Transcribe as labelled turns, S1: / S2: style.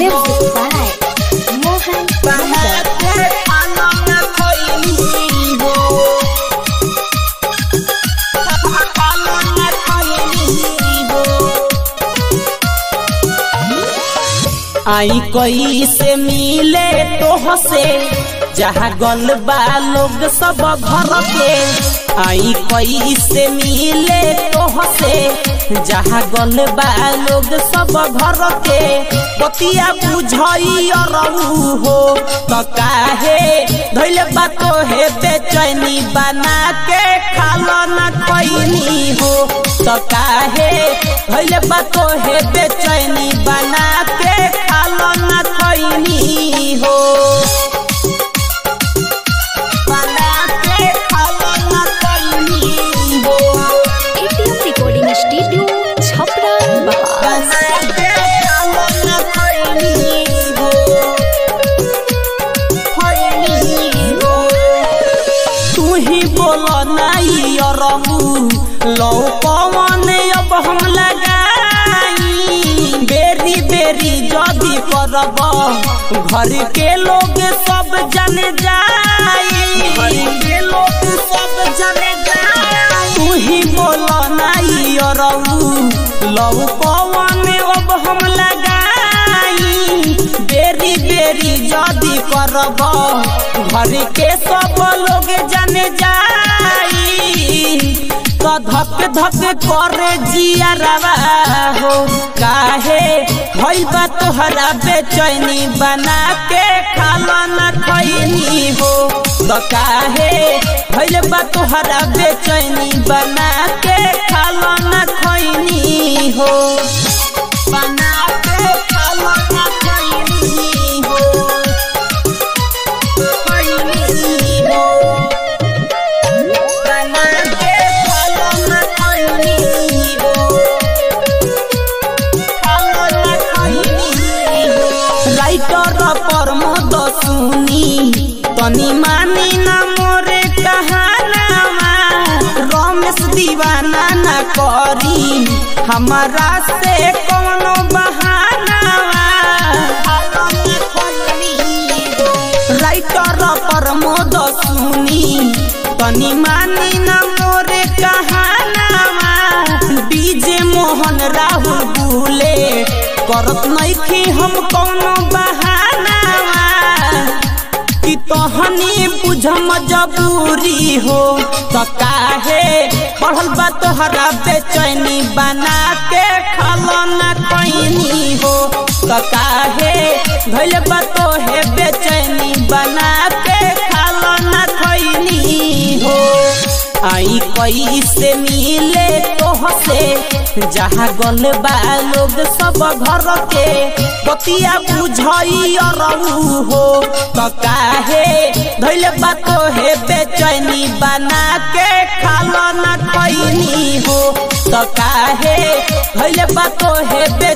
S1: Music by Mohan Yadav.
S2: आई कोई से मिले तो से जहाँ गल बा लोग सब घर के आई कोई से मिले तो से जहाँ गल बा लोग सब घर के बतिया बुझई रहू हो तो काहे धैले बा तो हे बेचैनी बना के खालो न कोई हो तो काहे धैले बा तो हे बेचैनी बना के खालो न कोई हो बना के खालो न कोई हो
S1: ATM Recording Studio, Chhapra, Bahar.
S2: बना के खालो न कोई हो कोई हो तू ही बोलो नहीं रहू लो पवन अब हम लगाई बेरी बेरी जदी करब घर के लोग सब जन जाई घर के लोग सब जन जाई तू ही बोलो नहीं रहू लो पवन अब हम लगाई बेरी बेरी जदी करब घर के सब लोग जाने जाई तो धक धक करे जिया रवा हो काहे भइल बा तोहरा बेचैनी बना के खाला न खैनी हो तो काहे भइल बा तोहरा बेचैनी बना के खाला न खैनी हो बना के खाला न खैनी हो खैनी हो बना के खाला न खैनी हो खाला न खैनी हो राइटर पर मद सुनी तनी मानी ना मोरे कहानावा रमेश दीवाना ना करी हमारा से कोनो बहानावा राइटर पर मद सुनी तनी मानी ना मोरे कहानावा डीजे मोहन राहुल बुले करत नइखी हम कोनो बहानावा कि तहनी बुझ मजबूरी हो त काहे पढ़ल बा तोहरा बेचैनी बना के खालो न कैनी हो त काहे धैल बा तोहे बेचैनी बना के खालो न खैनी हो आई कई से मिले तोह से जहाँ गल बा लोग सब घर के बतिया बुझई रहू हो तो काहे धैले बा तोहे बेचैनी बना के खालो न खैनी हो तो काहे धैले बा तोहे बे